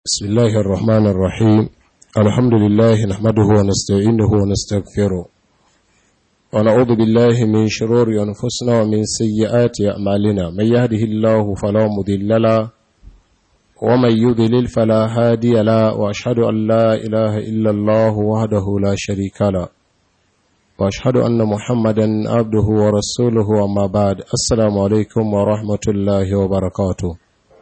بسم الله الرحمن الرحيم الحمد لله نحمده ونستعينه ونستغفره ونعوذ بالله من شرور أنفسنا ومن سيئات أعمالنا من يهده الله فلا مضل له ومن يضلل فلا هادي له وأشهد أن لا إله إلا الله وحده لا شريك له وأشهد أن محمدا عبده ورسوله وما بعد السلام عليكم ورحمة الله وبركاته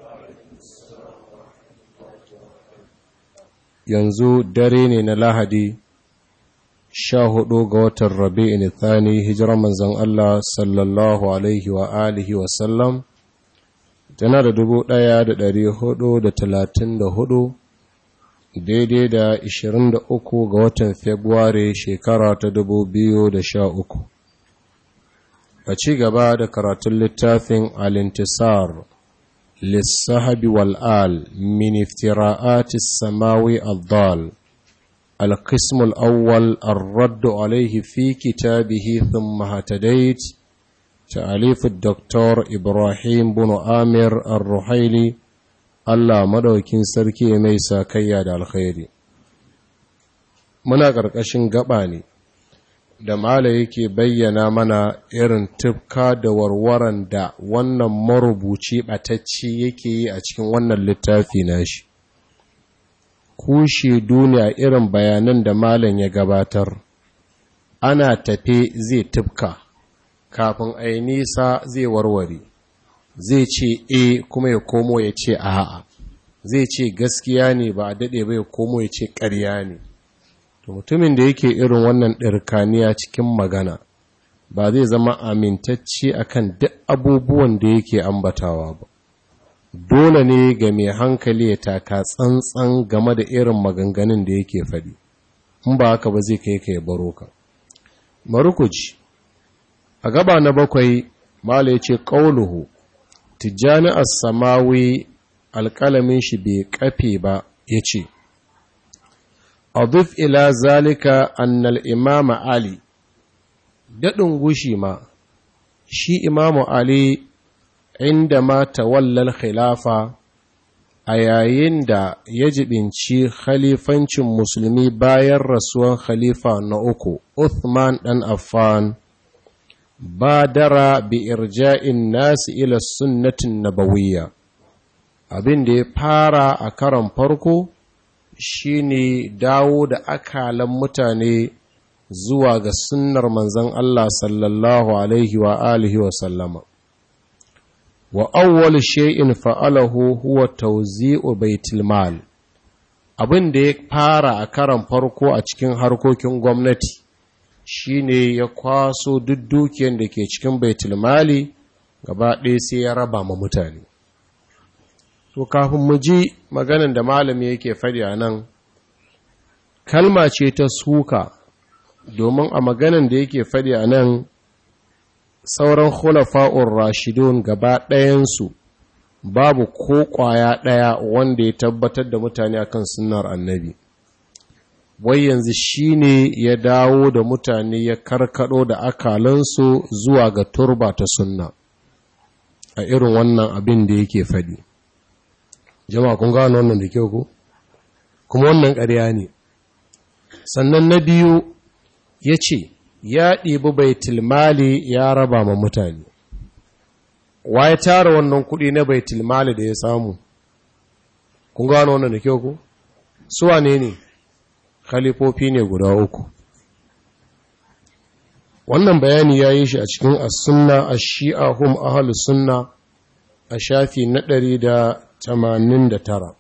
yanzu dare ne na lahadi sha hudu ga watan rabi'in thani hijirar manzan Allah sallallahu alaihi wa alihi wasallam tana da dubu daya da dari hudu da talatin da hudu daidai da ishirin da uku ga watan februari shekara ta dubu biyu da sha uku a ci gaba da karatun littafin alintisar للصحب والآل من افتراءات السماوي الضال القسم الأول الرد عليه في كتابه ثم هتديت تأليف الدكتور إبراهيم بن آمر الرحيلي الله مدوكين سركي ميسا كياد الخير muna ƙarƙashin gaba ne da mala yake bayyana mana irin tufka da warwaran da wannan marubuci ɓatacce yake yi a cikin wannan littafi nashi kushe duniya irin bayanan da malam ya gabatar ana tafe zai tufka kafin a yi nisa zai warware zai ce e kuma ya komo ya ce a'a zai ce gaskiya ne ba a daɗe ba ya komo ya ce ƙarya ne to mutumin da yake irin wannan ɗirkaniya cikin magana ba zai zama amintacce akan duk abubuwan da yake ambatawa ba dole ne ga mai hankali ya taka tsantsan game da irin maganganun da yake faɗi in ba haka ba zai kai ka ya baro ka marukuci a gaba na bakwai mala ya ce ƙauluhu tijjani as-samawi alƙalamin shi bai kafe ba ya ce أضف إلى ذلك أن الإمام علي daɗin gushi ma shi imamu Ali inda ma tawallal khilafa a yayin da ya jibinci khalifancin musulmi bayan rasuwan khalifa na uku Uthman ɗan Affan badara bi irja'in nasi ila sunnatin nabawiyya abin da ya fara a karon farko shine dawo da akalan mutane zuwa ga sunnar manzon Allah sallallahu alaihi wa alihi wa sallama wa awwal shay'in fa'alahu huwa tawzi'u baitul mal abin da ya fara a karan farko a cikin harkokin gwamnati shine ya kwaso duk dukiyar da ke cikin baitul mali gaba ɗaya sai ya raba ma mutane to kafin mu ji maganin da malami yake faɗi a nan kalma ce ta suka domin a maganin da yake faɗi a nan sauran khulafa'ur rashidun gaba ɗayansu babu ko ƙwaya ɗaya wanda ya tabbatar da mutane akan sunnar annabi wai yanzu shi ne ya dawo da mutane ya karkado da akalansu zuwa ga turba ta sunna a irin wannan abin da yake faɗi jama'a kun gano wannan da kyau ko kuma wannan ƙarya ne sannan na biyu ya ce ya ɗibi baitulmali ya raba ma mutane wa ya tara wannan kuɗi na baitulmali da ya samu kun gano wannan da kyau ko suwa ne ne khalifofi ne guda uku wannan bayani ya yi shi a cikin as-sunna ash-shi'a hum ahlus sunna a shafi na ɗari da tamanin da tara.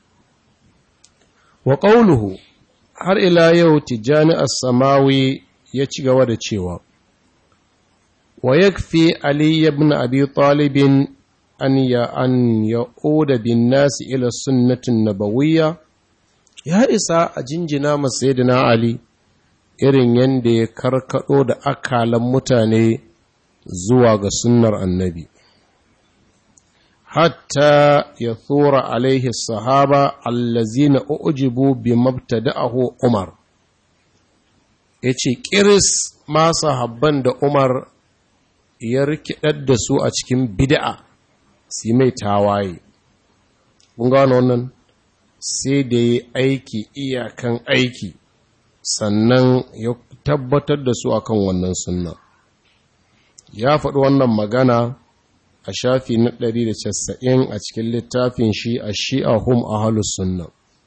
wa ƙauluhu har ila yau tijjani as-samawi ya ci gaba da cewa wa yakfi ali ibn abi talibin an ya an ya'uda bin nasi ila sunnatin nabawiyya ya isa a jinjina masayidina ali irin yadda ya karkado da akalan mutane zuwa ga sunnar annabi hatta ya tsora alaihi sahaba allazina ujibu bi mabtada'ahu Umar yace kiris ma sahabban da Umar ya rikidar da su a cikin bid'a si mai tawaye kun gano wannan sai da ya aiki iyakan aiki sannan ya tabbatar da su akan wannan sunna ya faɗi wannan magana a shafi na 190 a cikin littafin shi a shi'a hum ahalus sunna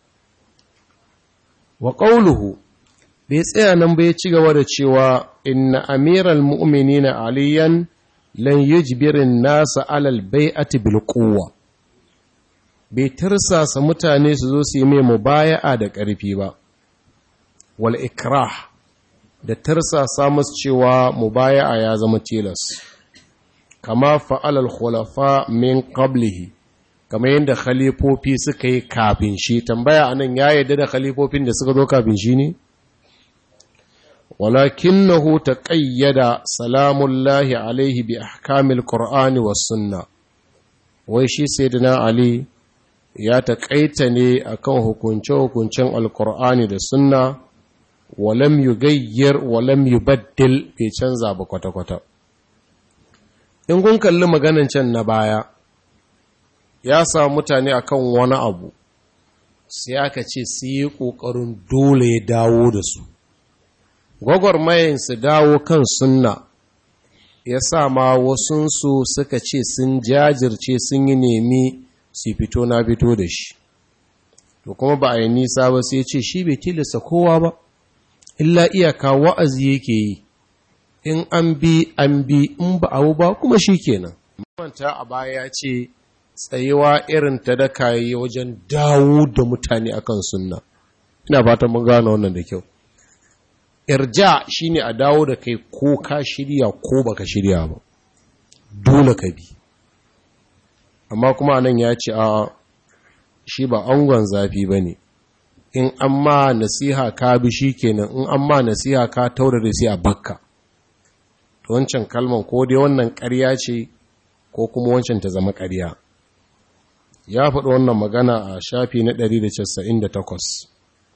wa ƙauluhu bai tsaya nan bai ci gaba da cewa inna amiral mu'minina aliyan lan yujbirin nasa alal bai'ati bil quwwa bai tirsasa mutane su zo su yi mai mubaya'a da ƙarfi ba wal ikrah da tirsasa musu cewa mubaya'a ya zama tilas kama fa'alal khulafa min qablihi kama yadda khalifofi suka yi kafin shi tambaya anan ya yadda da khalifofin da suka zo kafin shi ne ولكنه تقيد سلام الله عليه بأحكام القرآن والسنة ويشي سيدنا علي ya taƙaita ne akan hukunce-hukuncen alkur'ani da sunna walam yugayyar walam yubaddil bai canza ba kwata-kwata in kun kalli maganan can na baya ya sa mutane akan wani abu sai aka ce su yi ƙoƙarin dole ya dawo da su gwagwarmayin su dawo kan sunna ya sa ma wasunsu suka ce sun jajirce sun yi nemi su fito na fito da shi to kuma ba a yi nisa ba sai ce shi bai tilasta kowa ba illa iyaka wa'azi yake yi in an bi an bi in ba abu ba kuma shi kenan manta a baya ya ce tsayewa irin ta da kayi wajen dawo da mutane akan sunna ina fatan mun gane wannan da kyau irja shine a dawo da kai ko ka shirya ko baka shirya ba dole ka bi amma kuma nan ya ce a shi ba angon zafi ba ne in an ma nasiha ka bi shi kenan in an ma nasiha ka taura da sai a bakka to wancan kalman ko dai wannan ƙarya ce ko kuma wancan ta zama ƙarya ya faɗi wannan magana a shafi na 198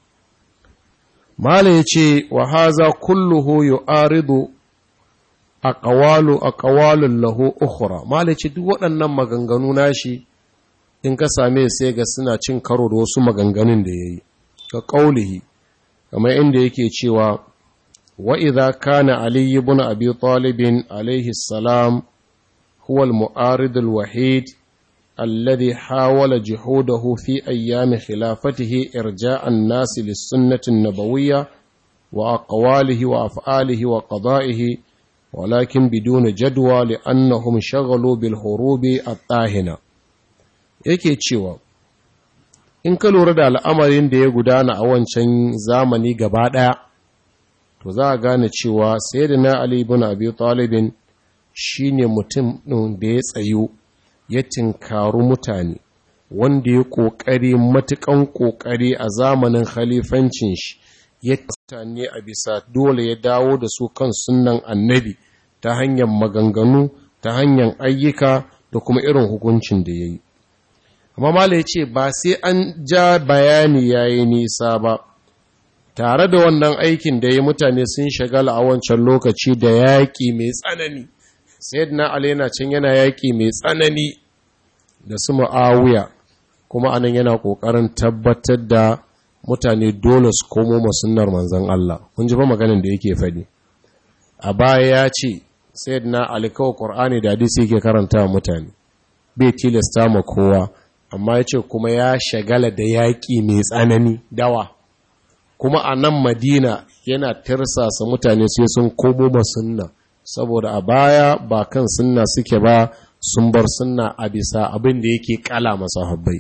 Mala ya ce, wa haza kulluhu yu'aridu a ƙawalu a ƙawalun lahu ukhra Mala ya ce, duk waɗannan maganganu nashi in ka same sai ga suna cin karo da wasu maganganun da ya yi, ka ƙaulihi, kamar inda yake cewa, wa idha kana Ali ibn Abi Talibin alaihi salam huwa al-mu'arid al-wahid الذي حاول جهوده في أيام خلافته إرجاء الناس للسنة النبوية وأقواله وأفعاله وقضائه ولكن بدون جدوى لأنهم شغلوا بالهروب الطاهنة yake cewa in ka lura da al'amarin da ya gudana a wancan zamani gaba ɗaya to za a gane cewa sai da na Ali ibn Abi Talibin shine mutum ɗin da ya tsayu ya tinkaru mutane wanda ya ƙoƙari matuƙan ƙoƙari a zamanin khalifancin shi ya mutane a bisa dole ya dawo da su kan sunan annabi ta hanyar maganganu ta hanyar ayyuka da kuma irin hukuncin da ya yi amma mala ya ce ba sai an ja bayani ya yi nisa ba tare da wannan aikin da ya mutane sun shagala a wancan lokaci da yaƙi mai tsanani sayyidina ali yana can yana yaƙi mai tsanani da su ma'awuya kuma anan yana ƙoƙarin tabbatar da mutane dole su komo masunnar manzan Allah kun ji ba maganin da yake faɗi a baya ya ce sayyidina ali kawai qur'ani da hadisi yake karanta wa mutane bai tilasta ma kowa amma ya ce kuma ya shagala da yaƙi mai tsanani dawa kuma a nan madina yana tirsasa mutane sai sun komo masunna saboda a baya ba kan sunna suke ba sun bar sunna a bisa abin da yake kala masa habbai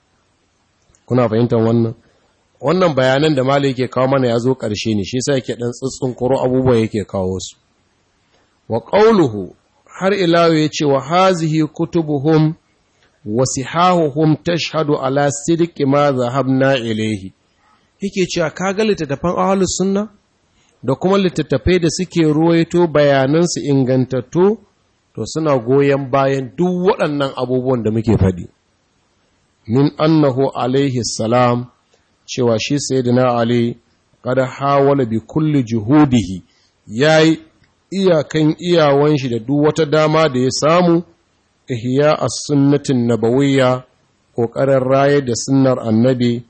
kuna fahimtar wannan wannan bayanan da malai yake kawo mana ya zo ƙarshe ne shi sa yake ɗan tsitsin kuro abubuwa yake kawo su wa ƙauluhu har ilawo ya ce wa hazihi kutubuhum wa sihahuhum tashhadu ala sidqi ma zahabna ilayhi yake cewa kaga littattafan ahlus sunna da kuma littattafai da suke ruwaito bayanansu ingantattu to suna goyon bayan duk waɗannan abubuwan da muke faɗi min annahu alaihi salam cewa shi sayyidina ali kada hawala bi kulli juhudihi yayi iyakan iyawan shi da duk wata dama da ya samu ihya as-sunnatin nabawiyya kokarin raye da sunnar annabi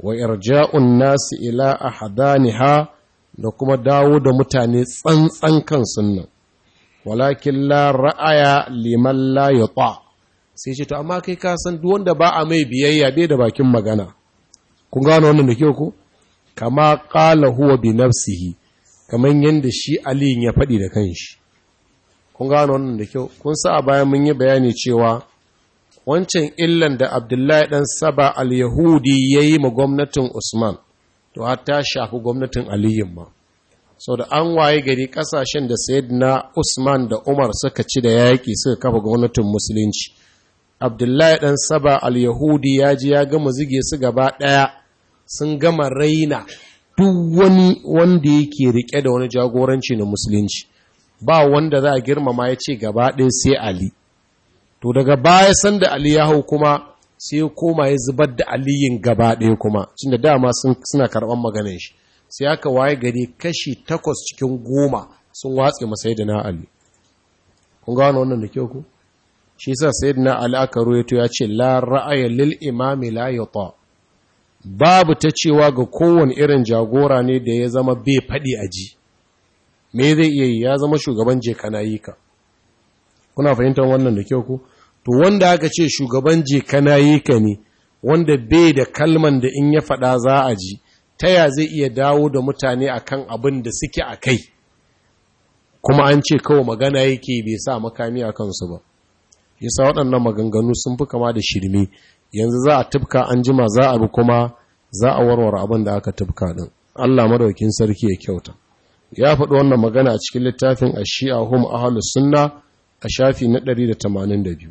wa irja'un nasi ila ahadaniha da kuma dawo da mutane tsantsan kan sunnan walakin la ra'aya liman la yuta sai ce to amma kai ka san duk wanda ba a mai biyayya bai da bakin magana kun gano wannan da kyau ko kama qala huwa bi nafsihi kaman yanda shi Ali ya faɗi da kanshi kun gano wannan da kyau kun sa a bayan mun yi bayani cewa wancan illan da Abdullahi dan Saba al-Yahudi yayi ma gwamnatin Usman to har ta shafi gwamnatin Aliyu ma sau da an waye gari kasashen da na Usman da Umar suka ci da yaƙi suka kafa gwamnatin musulunci Abdullahi dan Saba al-Yahudi ya ji ya gama zige su gaba ɗaya sun gama raina duk wani wanda yake rike da wani jagoranci na musulunci ba wanda za a girmama ya ce gaba ɗaya sai Ali to daga baya sanda Ali ya hau kuma sai ya koma ya zubar da aliyin gaba ɗaya kuma da dama suna karɓar maganin shi sai aka waye gari kashi takwas cikin goma sun watse masai da na Ali kun gano wannan da kyau ku shi sa sai da na Ali aka ruwaito ya ce la ra'aya lil imami la yuta babu ta cewa ga kowane irin jagora ne da ya zama bai faɗi a ji me zai iya yi ya zama shugaban je kana yi ka kuna fahimtar wannan da kyau ku to wanda aka ce shugaban je kana yi ka ne wanda bai da kalman da in ya faɗa za a ji ta ya zai iya dawo da mutane akan abin da suke a kai kuma an ce kawai magana yake bai sa makami a kansu ba yasa waɗannan maganganu sun fi kama da shirme yanzu za a tufka an jima za a bi kuma za a warware abin da aka tufka din Allah madaukin sarki ya kyauta ya faɗi wannan magana a cikin littafin ashi'a hum ahlus sunna a shafi na 182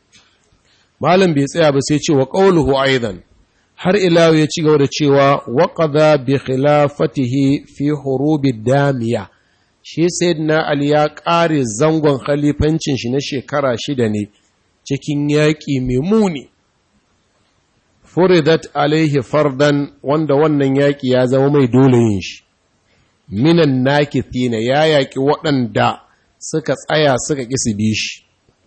malam bai tsaya ba sai ce wa qawluhu aidan har ila ya ci gaba da cewa wa qada bi khilafatihi fi hurubi damiya shi sayyidina ali ya ƙare zangon khalifancin shi na shekara shida ne cikin yaƙi mai muni furidat alaihi fardan wanda wannan yaƙi ya zama mai dole yin shi minan nakithina ya yaƙi waɗanda suka tsaya suka ƙi su bi shi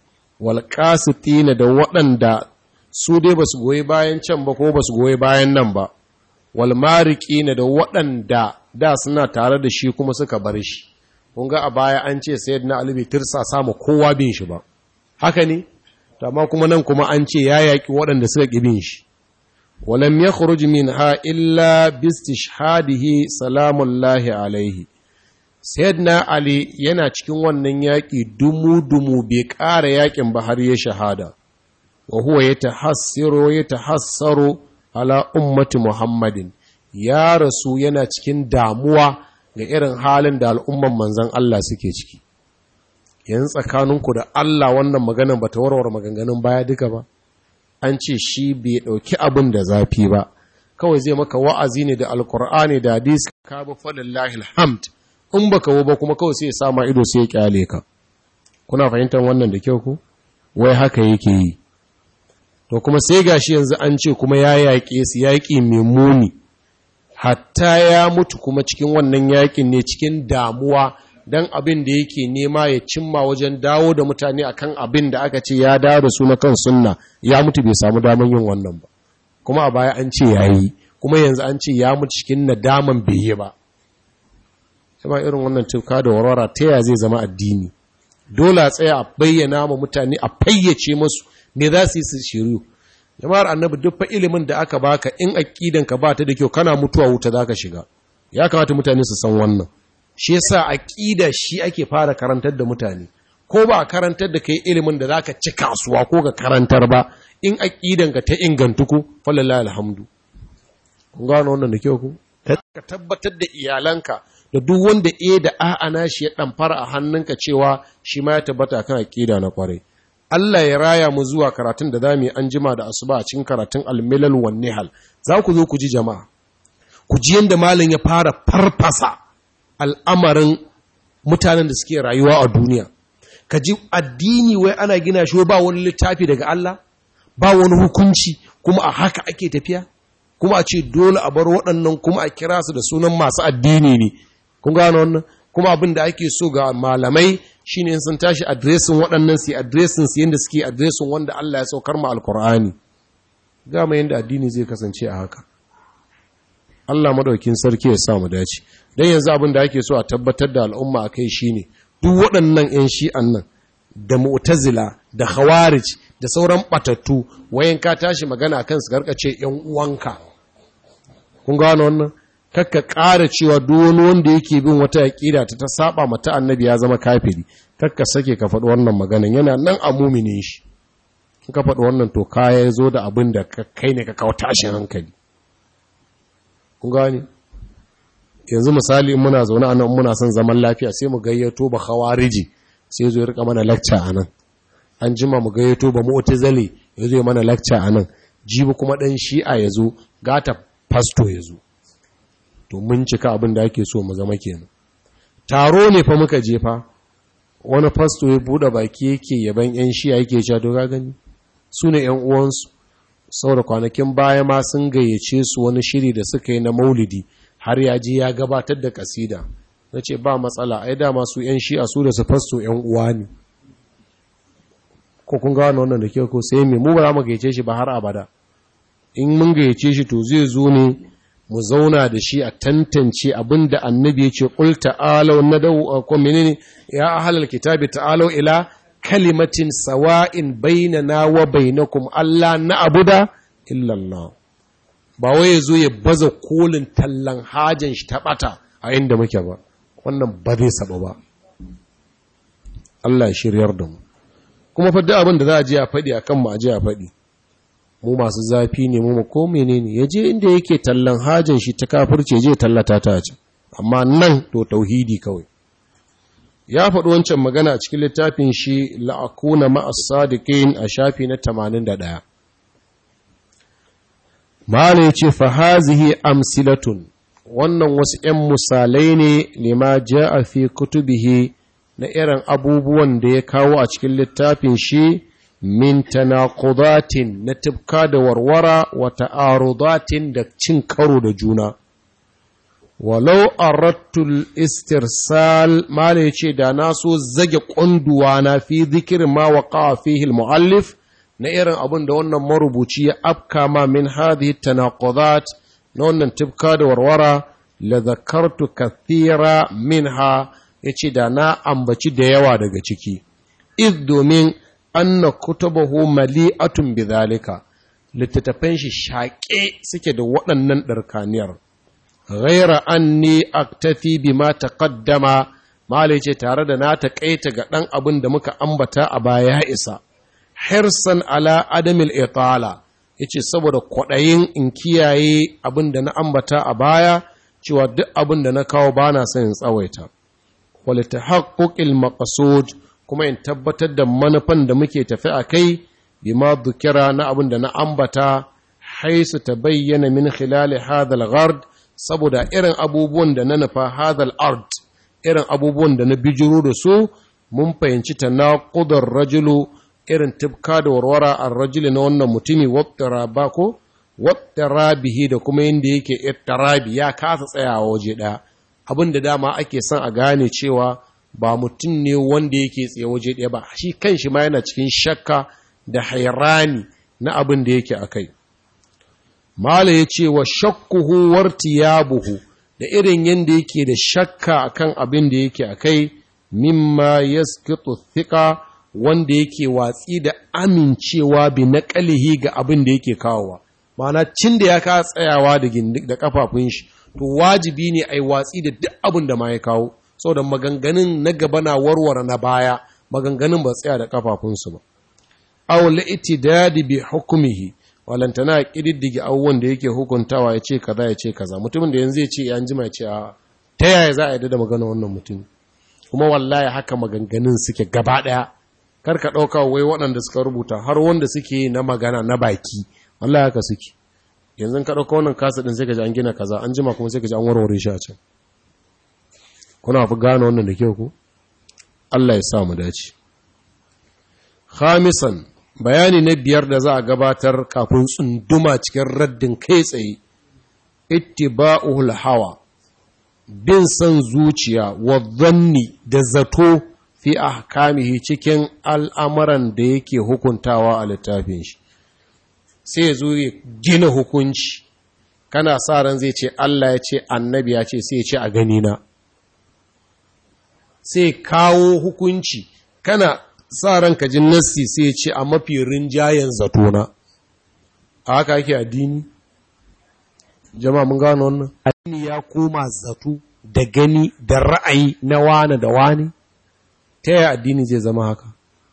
walƙasitina da waɗanda su dai ba su goyi bayan can ba ko ba su goyi bayan nan ba walmarikina da waɗanda da suna tare da shi kuma suka bar shi kun ga a baya an ce sayyidina ali bai tirsa samu kowa bin shi ba haka ne amma kuma nan kuma an ce ya yaƙi waɗanda suka ƙi bin shi ولم يخرج منها إلا باستشهاده سلام الله عليه سيدنا علي yana cikin wannan yaƙi dumu-dumu bai ƙara yaƙin ba har ya shahada wa huwa yatahassiru yatahassaru ala ummati Muhammadin ya rasu yana cikin damuwa ga irin halin da al'umman manzon Allah suke ciki yanzu tsakaninku da Allah wannan maganan bata warware maganganun baya duka ba an ce shi bai ɗauki abin da zafi ba kawai zai maka wa'azi ne da alkur'ani da hadisi ka bi falillahi alhamd in baka wo ba kuma kawai sai ya sama ido sai ya kyale ka kuna fahimtar wannan da kyau ku wai haka yake yi to kuma sai gashi yanzu an ce kuma ya yaƙe su yaƙi mai muni hatta ya mutu kuma cikin wannan yaƙin ne cikin damuwa don abin da yake nema ya cimma wajen dawo da mutane akan abin da aka ce ya dawo da su na kan sunna ya mutu bai samu daman yin wannan ba kuma a baya an ce ya yi kuma yanzu an ce ya mutu cikin nadaman bai yi ba sama irin wannan tuka da warwara ta ya zai zama addini dole a tsaya a bayyana ma mutane a fayyace masu me za su yi su shiru jama'ar annabi duk fa ilimin da aka baka in aqidan ka ba ta da kyau kana mutuwa wuta zaka shiga ya kamata mutane su san wannan shi yasa aqida shi ake fara karantar da mutane ko ba karantar da kai ilimin da zaka ci kasuwa ko ka karantar ba in aqidan ka ta ingantu ku wallahi alhamdu kun gano wannan da kyau ku ka tabbatar da iyalanka da duk wanda e da a'a na shi ya dan fara a hannunka cewa shi ma ya tabbata kan aqida na kwarai Allah ya raya mu zuwa karatun da zamu yi an jima da asuba a cikin karatun al-milal wan nihal za ku zo ku ji jama'a ku ji yanda malam ya fara farfasa al'amarin mutanen da suke rayuwa a duniya ka ji addini wai ana gina shi ba wani littafi daga Allah ba wani hukunci kuma a haka ake tafiya kuma a ce dole a bar waɗannan kuma a kira su da sunan masu addini ne kun gano wannan kuma abin da ake so ga malamai shine in sun tashi adresin waɗannan su adresin su yanda suke adresin wanda Allah ya saukar mu alkur'ani ga mai yanda addini zai kasance a haka Allah madaukin sarki ya sa mu dace dan yanzu abin da ake so a tabbatar da al'umma akai shine duk waɗannan 'yan shi'an nan da mu'tazila da khawarij da sauran batattu wayan ka tashi magana kan su garkace 'yan uwanka kun gano wannan kakka ƙara cewa duk wani wanda yake bin wata aƙida ta ta saba mata annabi ya zama kafiri kakka sake ka faɗi wannan maganan yana nan a muminin shi in ka faɗi wannan to kaya ya zo da abin da kai ne ka kawo tashin hankali kun gani yanzu misali in muna zaune anan muna son zaman lafiya sai mu gayyato ba khawariji sai zo ya rika mana lecture anan an jima mu gayyato ba mu'tazili ya zo mana lecture anan jibi kuma dan shi'a ya zo gata pasto ya zo to mun cika abin da ake so mu zama kenan taro ne fa muka je fa wani pasto ya bude baki yake yaban yan shi'a yake cewa to ga gani su ne yan uwansu saboda kwanakin baya ma sun gayyace su wani shiri da suka yi na maulidi har ya ji ya gabatar da kasida na ce ba matsala ai dama su yan shi'a su da su fasto yan uwa ne ko kun gano wannan da kyau ko sai me mu ba za mu gayyace shi ba har abada in mun gayyace shi to zai zo ne mu zauna da shi a tantance abin da annabi ya ce qul ta'alu nadu ko menene ya ahlal kitabi ta'alu ila kalimatin sawa'in bainana wa bainakum alla na'budu illa Allah ba wai ya zo ya baza kolin tallan hajin shi ta bata a inda muke ba wannan ba zai saba ba Allah ya shiryar da mu kuma fa duk abin da za a je a faɗi akan mu a je a faɗi mu masu zafi ne mu ko menene ya je inda yake tallan hajin shi ta kafirce je tallata ta ce amma nan to tauhidi kawai ya faɗi wancan magana a cikin littafin shi la'akuna ma'as sadiqin a shafi na 81 Mala ya ce, Fahazihi amsilatun, wannan wasu ’yan misalai ne lima ja a fi kutubihi na irin abubuwan da ya kawo a cikin littafin shi min tanaqudatin na tibka da warwara wa ta'arudatin da cin karo da juna. Walau arattul istirsal Mala ya ce, da na so zage ƙunduwa na fi zikirin ma wa fihi muallif na irin abin da wannan marubuci ya afka ma min hadhihi tanaqudat na wannan tibka da warwara la zakartu kathira minha yace da na ambaci da yawa daga ciki iz domin anna kutubahu mali'atun bidhalika littattafan shi shaƙe suke da waɗannan ɗarkaniyar ghaira anni aktafi bima taqaddama malai ce tare da na taƙaita ga ɗan abin da muka ambata a baya ya isa hirsan ala adamil itala yace saboda kwaɗayin in kiyaye abin da na ambata a baya cewa duk abin da na kawo bana son in tsawaita wal tahaqquqil maqsud kuma in tabbatar da manufan da muke tafi a kai bima dhukira na abin da na ambata haisu tabayyana min khilal hadha al saboda irin abubuwan da na nufa hadha al-ard irin abubuwan da na bijiro da su mun fahimci tanaqudar rajulu irin tibka da warwara a rajuli na wannan mutumi wattara ba ko wattara bihi da kuma yadda yake ittarabi ya kasa tsayawa waje ɗaya abin da dama ake son a gane cewa ba mutum ne wanda yake tsaye waje ɗaya ba shi kanshi ma yana cikin shakka da hairani na abin da yake a kai mala ya ce wa shakkuhu wartiyabuhu da irin yadda yake da shakka akan abin da yake a kai mimma yaskitu thika wanda yake watsi da amincewa bi na ƙalihi ga abin da yake kawowa ma'ana cin da ya ka tsayawa da da kafafun shi to wajibi ne ai watsi da duk abin da ma ya kawo saboda maganganun na gaba na warware na baya maganganun ba tsaya da kafafunsu ba aw la itidadi bi hukmihi walantana kididdige abubuwan da yake hukuntawa ya ce kaza ya ce kaza mutumin da yanzu ya ce ya jima ya ce a ta yaya za a yi da magana wannan mutum kuma wallahi haka maganganun suke gaba daya kar ka ɗauka wai waɗanda suka rubuta har wanda suke na magana na baki Allah haka suke yanzu ka ɗauka wannan kasa ɗin sai ka ji an gina kaza an jima kuma sai ka ji an warware shi a can kuna fi gane wannan da kyau ku Allah ya sa mu dace khamisan bayani na biyar da za a gabatar kafin tsunduma cikin raddin kai tsaye ittiba'ul hawa bin san zuciya wa zanni da zato fi ahkamihi cikin al'amuran da yake hukuntawa a littafin shi sai zo ya gina hukunci kana sa ran zai ce Allah ya ce annabi ya ce sai ya ce a gani na sai kawo hukunci kana sa ran ka ji nassi sai ya ce a mafi rinjayen zatona a haka ake addini jama'a mun gano wannan addini ya koma zato da gani da ra'ayi na wane da wane ta yaya addini zai zama haka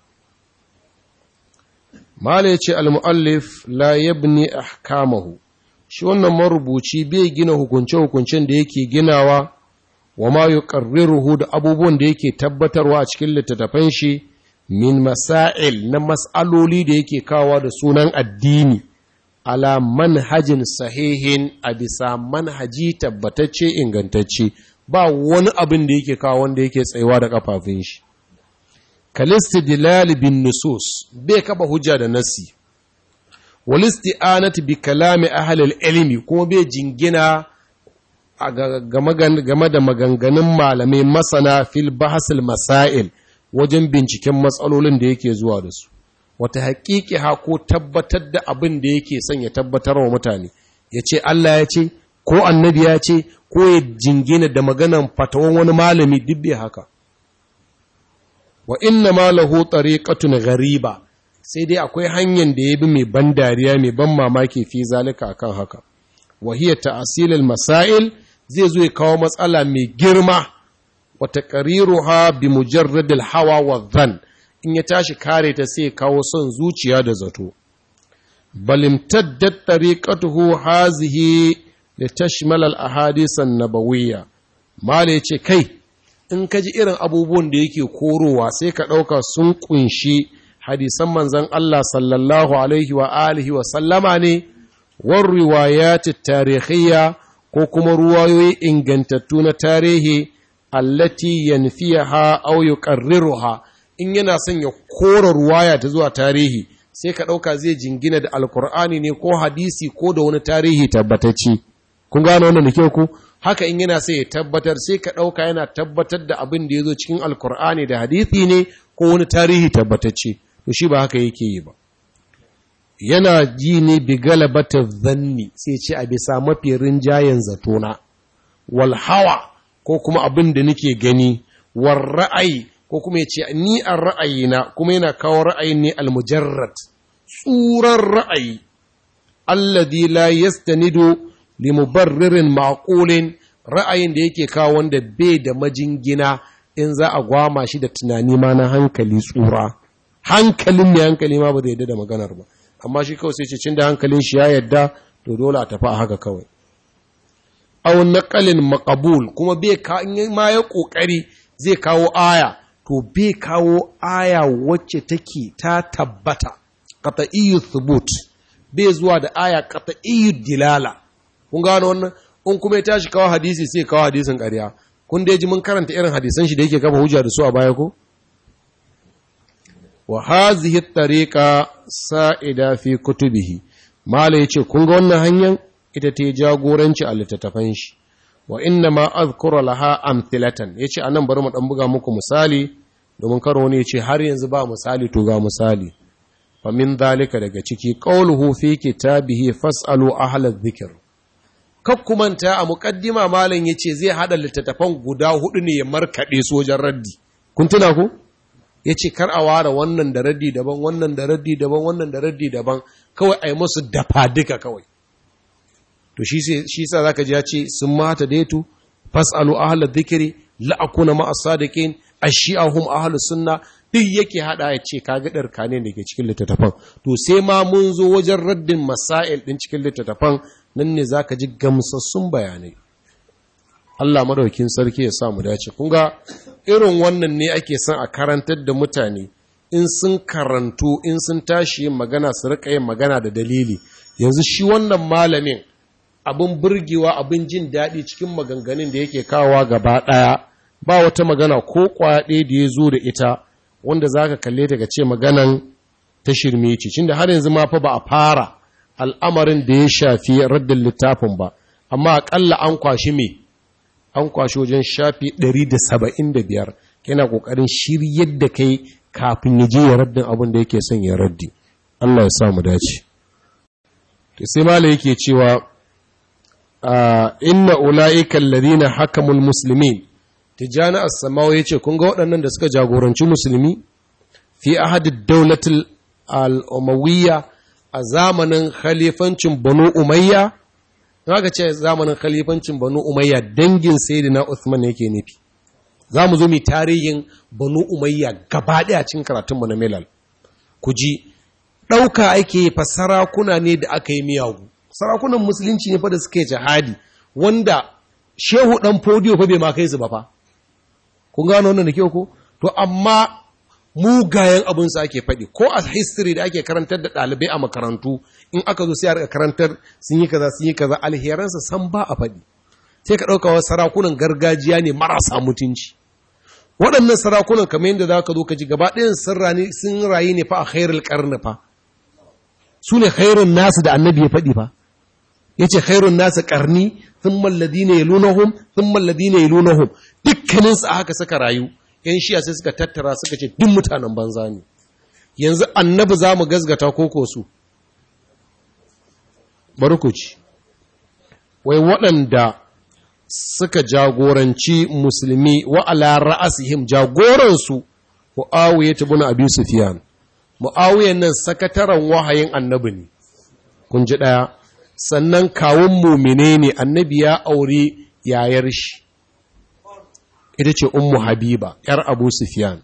mala ya ce al-mu'allif la yabni ahkamahu shi wannan marubuci bai gina hukunce-hukuncen da yake ginawa wa ma yuqarriruhu da abubuwan da yake tabbatarwa a cikin littattafan shi min masail na mas'aloli da yake kawa da sunan addini ala manhajin sahihin a bisa manhaji tabbatacce ingantacce ba wani abin da yake kawo wanda yake tsayuwa da kafafun shi kalistidlal bin nusus bai kaba hujja da nasi walisti'anati bi kalami ahlil ilmi kuma bai jingina game da maganganun malamai masana fil bahasil masail wajen binciken matsalolin da yake zuwa da su wata haƙiƙi ha ko tabbatar da abin da yake son ya tabbatar wa mutane ya ce Allah ya ce ko annabi ya ce ko ya jingina da maganan fatawan wani malami dubbe haka wa inna ma lahu tariqatun ghariba sai dai akwai hanyar da ya bi mai ban dariya mai ban mamaki fi zalika akan haka wa hiya ta'silul masail zai zo ya kawo matsala mai girma wa taqriruha bi mujarradil hawa wa dhann in ya tashi kare ta sai kawo son zuciya da zato balimtaddat tariqatuhu hazihi litashmal al ahadith an nabawiyya mala yace kai in kaji irin abubuwan da yake korowa sai ka dauka sun kunshi hadisan manzon Allah sallallahu alaihi wa alihi wa sallama ne war riwayat tarihiyya ko kuma ruwayoyi ingantattu na tarihi allati yanfiyaha aw yuqarriruha in yana son ya kora ruwaya ta zuwa tarihi sai ka ɗauka zai jingina da alkur'ani ne ko hadisi ko da wani tarihi tabbatacce kun gano wannan da kyau ku haka in yana sai ya tabbatar sai ka ɗauka yana tabbatar da abin da ya zo cikin alkur'ani da hadisi ne ko wani tarihi tabbatacce to shi ba haka yake yi ba yana ji ne bi galabata zanni sai ce a bisa mafi rinjayen zatona wal hawa ko kuma abin da nake gani war ra'ayi ko kuma ya ce ni a ra'ayina kuma yana kawo ra'ayin ne almujarrad tsuran ra'ayi alladhi la yastanidu li mubarririn maqulin ra'ayin da yake kawo wanda bai da majingina in za a gwama shi da tunani ma na hankali tsura hankalin mai hankali ma ba zai yadda da maganar ba amma shi kawai sai ce cin da hankalin shi ya yadda to dole a tafi a haka kawai aw naqalin maqbul kuma bai ka ma ya kokari zai kawo aya to bai kawo aya wacce take ta tabbata qat'iyyu thubut bai zuwa da aya qat'iyyu dilala kun gano wannan in kuma ya tashi kawo hadisi sai kawo hadisin ƙarya kun dai ji mun karanta irin hadisan shi da yake kafa hujja da su a baya ko wa hazihi tariqa sa'ida fi kutubihi mala yace kun ga wannan hanyar ita ta jagoranci a littattafan shi wa inna ma azkura laha amthilatan yace anan bari mu dan buga muku misali domin karo ne yace har yanzu ba misali to ga misali fa min dalika daga ciki qawluhu fi kitabihi fasalu ahla dhikr kakkumanta a muqaddima malam yace zai hada littattafan guda hudu ne ya markade sojan raddi kun tuna ko yace kar a ware wannan da raddi daban wannan da raddi daban wannan da raddi daban kawai ai musu dafa duka kawai to shi sa zaka ji ya ce sun mata daitu fasalu ahla dhikri la akuna ma as-sadiqin ash-shi'ahum ahlu sunna duk yake hada ya ce kaga darka ne dake cikin littattafan to sai ma mun zo wajen raddin masail din cikin littattafan nan ne zaka ji gamsassun bayanai Allah madaukin sarki ya sa mu dace kun ga irin wannan ne ake son a karantar da mutane in sun karantu in sun tashi yin magana su rika yin magana da dalili yanzu shi wannan malamin abin burgewa abin jin daɗi cikin maganganun da yake kawowa gaba ɗaya ba wata magana ko kwaɗe da ya zo da ita wanda za ka kalle ta ce maganan ta shirme ce cin da har yanzu ma fa ba a fara al'amarin da ya shafi raddin littafin ba amma aƙalla an kwashi me an kwashi wajen shafi 175 yana ƙoƙarin shiryar da kai kafin ya je ya raddin abin da yake son ya raddi Allah ya sa mu dace to sai mala yake cewa inna ula'ika alladhina hakamul muslimin tijani as-samawi yace kun ga waɗannan da suka jagoranci musulmi fi ahad ad-dawlatil al-umawiyya a zamanin khalifancin banu umayya ga ce zamanin khalifancin banu umayya dangin sayyidina Uthman yake nufi za mu zo mu tarihin banu umayya gaba ɗaya cikin karatunmu na milal ku ji ɗauka ake fa sarakuna ne da aka yi miyagu sarakunan musulunci ne fa da suke jihadi wanda shehu ɗan fodiyo fa bai ma kai su ba fa kun gano wannan da kyau ko to amma mugayen abin su ake faɗi ko a history da ake karantar da ɗalibai a makarantu in aka zo sai a karantar sun yi kaza sun yi kaza alheransa san ba a faɗi sai ka ɗauka wasu sarakunan gargajiya ne marasa mutunci waɗannan sarakunan kamar yadda za ka zo ka ji gaba ɗayan sun rayu ne fa a khairul ƙarni fa su ne khairun nasu da annabi ya faɗi fa ya ce khairun nasu ƙarni sun malladi ne ya lunahum sun malladi ne ya lunahum dukkaninsu a haka suka rayu yan shiya sai suka tattara suka ce duk mutanen banza ne yanzu annabi za mu gazgata koko su bari ku ci wai waɗanda suka jagoranci musulmi wa ala ra'asihim jagoransu Muawiya ibn Abi Sufyan Muawiya nan sakataren wahayin annabi ne kun ji daya sannan kawun mumine ne annabi ya aure yayar shi ita ce ummu habiba yar Abu Sufyan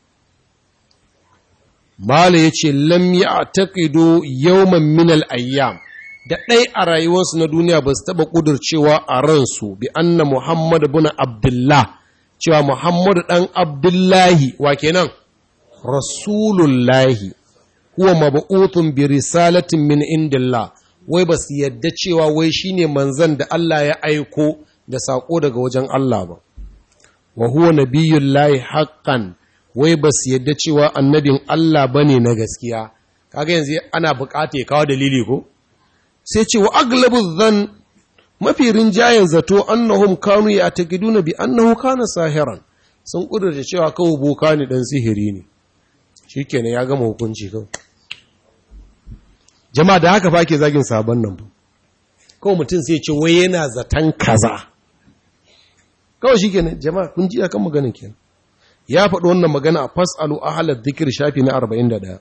Mala yace lam ya'taqidu yawman min al-ayyam da ɗai a rayuwarsu na duniya ba su taɓa ƙudurcewa a ransu bi anna Muhammad bin Abdullah cewa Muhammad ɗan Abdullahi wa kenan Rasulullahi huwa mab'utun bi risalatin min indillah wai ba su yadda cewa wai shine manzon da Allah ya aiko da saƙo daga wajen Allah ba wa huwa nabiyullahi haqqan wai ba su yadda cewa annabin Allah bane na gaskiya kaga yanzu ana buƙata ya kawo dalili ko sai ce wa aglabu zan mafi rinjayen zato annahum kanu ya taqiduna bi annahu kana sahiran sun kudurta cewa kawo boka ne dan sihiri ne shikenan ya gama hukunci kawai jama'a da haka fa ke zagin sabon nan kawai mutum sai ce wai yana zaton kaza kawai shikenan jama'a kun ji akan maganin kenan ya faɗi wannan magana a fasalu ahlal dhikr shafi na 41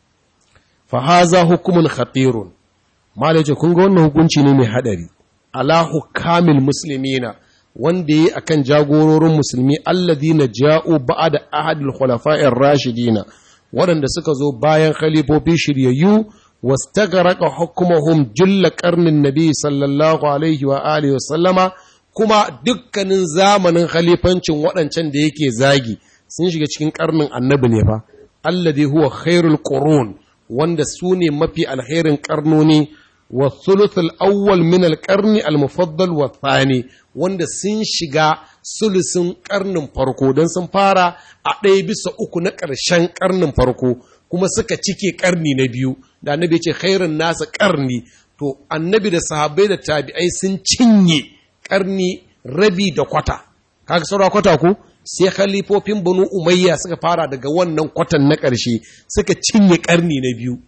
fa haza hukumun khatirun malai ce kun ga wannan hukunci ne mai hadari ala hukamil muslimina wanda yi akan jagororin musulmi alladhina ja'u ba'da ahadil khulafa'ir rashidina waɗanda suka zo bayan khalifofi shiryayyu wastaghraqa hukmuhum julla qarnin nabi sallallahu alaihi wa alihi wa sallama kuma dukkanin zamanin khalifancin waɗancan da yake zagi sun shiga cikin karnin annabi ne fa alladhi huwa khairul qurun wanda su ne mafi alherin karnoni wa thuluthul awwal min al-qarni al-mufaddal wa thani wanda sun shiga sulusun karnin farko don sun fara a ɗaya bisa uku na ƙarshen karnin farko kuma suka cike karni na biyu da annabi ya ce khairun nasa karni to annabi da sahabbai da tabi'ai sun cinye karni rabi da kwata kaga saura kwata ko sai khalifofin banu umayya suka fara daga wannan kwatan na ƙarshe suka cinye karni na biyu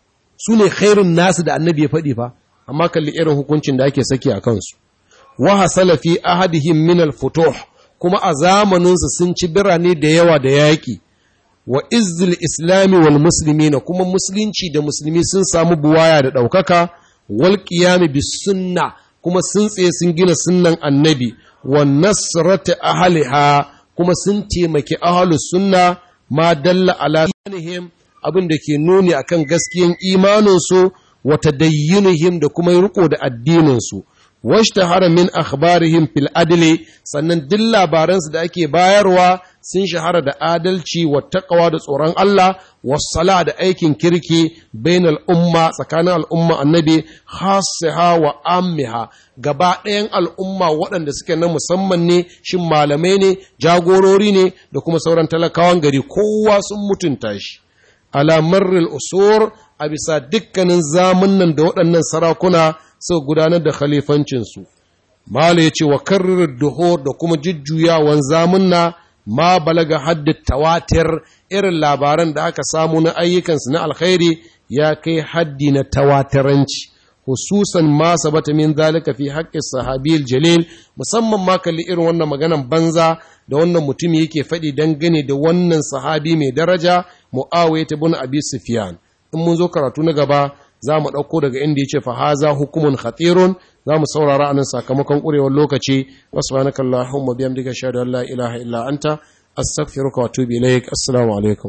su ne khairun nasu da annabi ya faɗi fa amma kalli irin hukuncin da ake saki a kansu wa hasala fi ahadihim min al-futuh kuma a zamaninsu sun ci birane da yawa da yaƙi wa izzil islami wal muslimina kuma musulunci da musulmi sun samu buwaya da ɗaukaka wal qiyami bis sunna kuma sun tsaye sun gina sunnan annabi wa nasrati ahliha kuma sun taimaki ahlus sunna ma dalla ala abin da ke nuni akan gaskiyan imaninsu wa tadayyunihim da kuma riko da addininsu washtahara min akhbarihim fil adli sannan duk labaransu da ake bayarwa sun shahara da adalci wa taqwa da tsoron Allah wassala da aikin kirki bainal umma tsakanin al'umma annabi khassaha wa ammiha gaba ɗayan al'umma waɗanda suke na musamman ne shin malamai ne jagorori ne da kuma sauran talakawan gari kowa sun mutunta shi ala marril usur a bisa dukkanin zamunan da waɗannan sarakuna suka gudanar da khalifancinsu. Mala ya ce wa karrar duhur da kuma jujjuyawan zamunna ma balaga haddin tawatir irin labaran da aka samu na ayyukansu na alkhairi ya kai haddi na tawatiranci. hususan ma sabata min zalika fi haqqi sahabil jalil musamman ma kalli irin wannan maganan banza da wannan mutum yake faɗi dangane da wannan sahabi mai daraja mu'awiyah ibn abi sufyan in mun zo karatu na gaba za mu ɗauko daga inda yace fa haza hukumun khatirun za mu saurara anan sakamakon ƙurewar lokaci subhanakallahumma bihamdika ashhadu an la ilaha illa anta astaghfiruka wa atubu ilaik assalamu alaikum